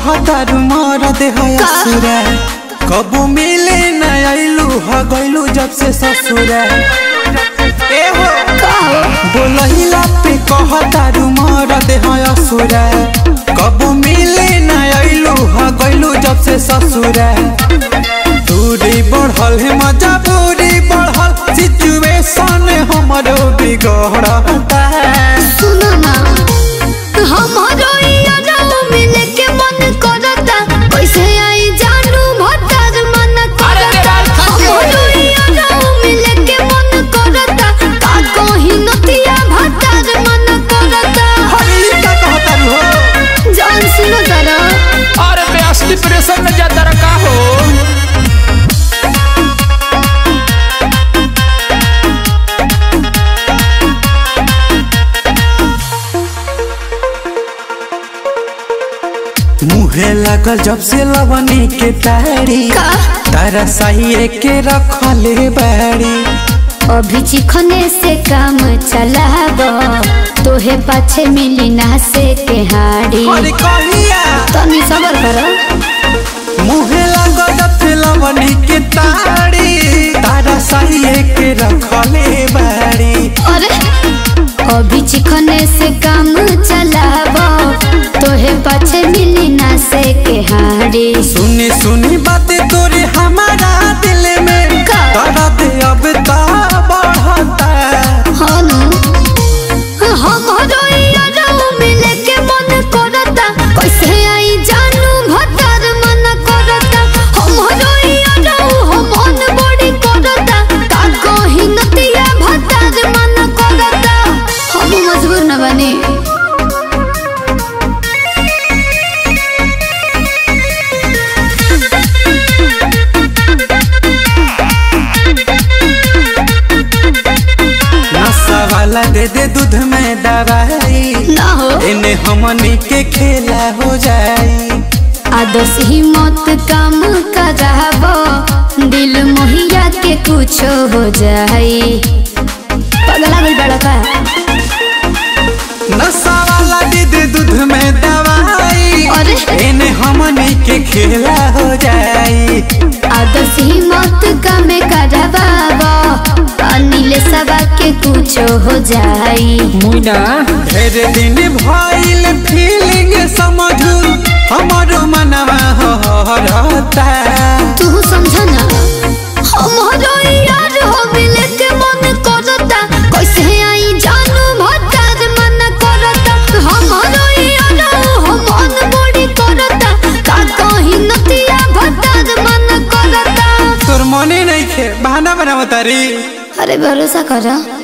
कहतारू मर देह असुरा कबू मिले न आइलू ह गइलू जब से ससुरा ए हो बोलहिला पे कहतारू मर देह असुरा कबू मिले न आइलू ह गइलू जब से ससुरा दूरी बढ़ल है मजा दूरी बढ़ल सिचुएशन हमरो बिगड़ता सुनो ना हमारो यारो मिले के मन करता कैसे आई जानू भतार मन करता हमारो यारो मिले के मन करता का कहीं नतिया भतार मन करता अरे ई का कहतारू हो जान सुनो तारा अरे बेस डिप्रेशन में जाता रखा हो मुहे लागल जब से लवनी के तारी का तारा सही के रखले बाड़ी अभी चिखने से काम चलाब तोहे पाछे मिली ना से के हाड़ी अरे कहिया तनी सबर करो मुहे लागल जब से लवनी के तारी तारा सही के रखले बाड़ी अरे अभी चिखने से काम चलाब तोहे पाछे मिली ना से के हाड़ी सुनी सुनी बातें तोरे हमारा दिल में का? दर्द अब ता बढ़ता हनु हमरो यारो मिले के मन करता कैसे आई जानू भतार मन करता हमरो यारो हम मन बड़ी करता का कहीं नतिया भतार मन करता हम मजबूर न बनी नशा वाला दे दे दूध में दवाई ना हो इन्हें हमनी के खेला हो जाई आदर्श ही मत काम कराबो दिल मोहिया के कुछ हो जाई पगला गई बड़ा का नशा वाला दे दे दूध में दवाई अरे इन्हें हमनी के खेला हो जाई आदर्श ही मत काम कराबो अनिल सबा के कुछ हो जाई मुइना ढेर दिन भइल फीलिंग समझू हमारो मनवा हरता तू समझ ना हमारो यार हो मिले के मन करता कैसे आई जानू भतार मन करता हमारो यार हो मन बड़ी करता का कहीं नतिया भतार मन करता तोर मने नहीं खे बहाना बनावतारी अरे भरोसा करा